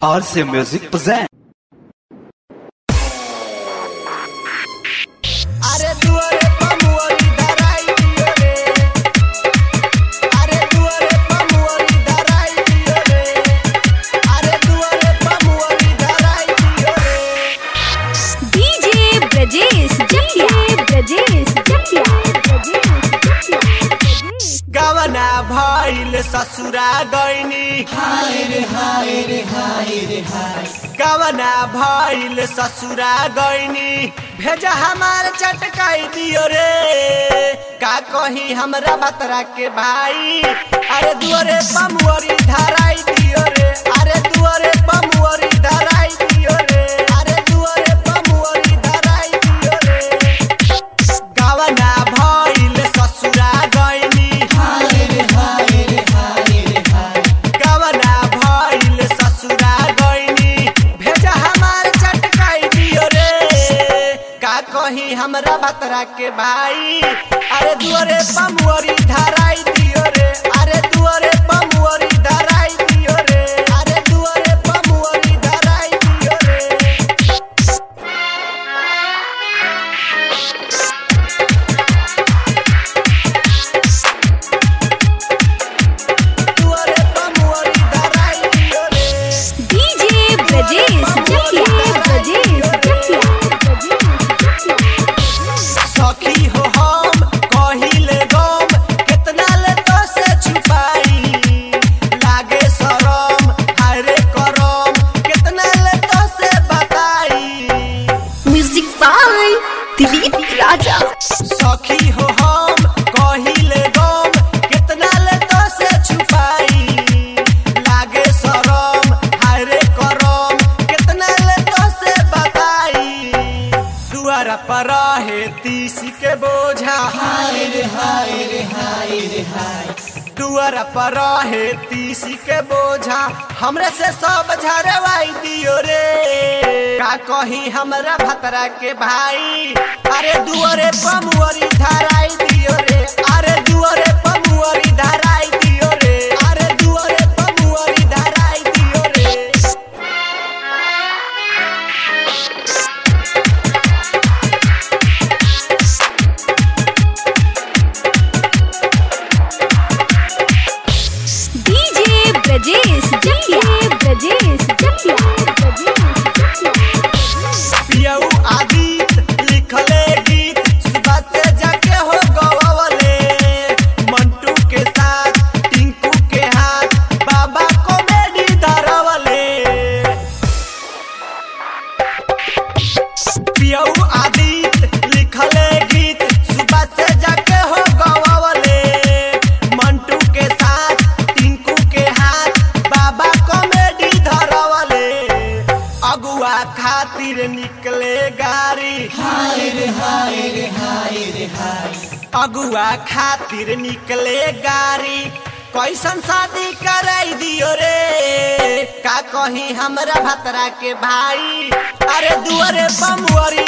RC Music present. अरे दुआरे पमुअरी धराई दियो रे अरे दुआरे पमुअरी धराई दियो रे अरे दुआरे पमुअरी धराई दियो रे डीजे ब्रजेश जटिया ब्रजेश जटिया ब्रजेश जटिया गवना भइल ससुरा गइनी हाय रे हाय रे हाय रे हाय गवना भइल ससुरा गइनी भेजा हमार चटकाई दियो रे का कही हमरा बतरा के भाई अरे दुआरे पमुअरी धराई दियो रे अरे दुआरे पमुअरी धराई दियो रे अरे दुआरे पमुअरी धराई दियो रे गावना भइल ससुरा गइनी गावना भइल ससुरा गइनी भेजा हमार चटकाई दियो रे का कही हमरा बतरा के भाई अरे दुआरे पमुअरी धराई दियो रे अरे दुआरे पमुअरी धराई दियो रे अरे दुआरे पमुअरी धराई दियो रे दुआरे पमुअरी धराई दियो रे डीजे ब्रजेश जटिया ब्रजेश जटिया ब्रजेश जटिया सखी हो हम कहिले गम केतना ले तो से छुपाई लागे शरम हायरे करम केतना ले तो से बताई म्यूजिक बाय दिलीप राजा सखी हो हम कहिले गम केतना ले तो से छुपाई लागे शरम हायरे करम केतना ले तो से बताई दुआरा पर रहे तीसी के बोझा हाय रे हाय रे हाय रे हाय दुआरा पर रहे तीसी के बोझा हमरे से सब झरवाई दियो रे का कही हमरा भतरा के भाई अरे दुआरे पमुअरी धराई दियो रे अरे दुआरे पमुअरी धराई दियो रे अरे दुआरे पमुअरी धराई दियो रे डीजे ब्रजेश जटिया ब्रजेश जटिया ब्रजेश जटिया पियऊ आदित लिखले गीत सुबह से जाके हो गवले मंटू के साथ टिंकू के हाथ बाबा कॉमेडी धरवले पियऊ आदित लिखले गीत सुबह से जाके हो गवले मंटू के साथ टिंकू के हाथ बाबा कॉमेडी धरवले अगुआ खातिर निकले गाड़ी हाय रे हाय रे हाय रे हाय अगुआ खातिर निकले गाड़ी कैसन शादी कराई दियो रे का कही हमरा भतरा के भाई अरे दुआरे बमुअरी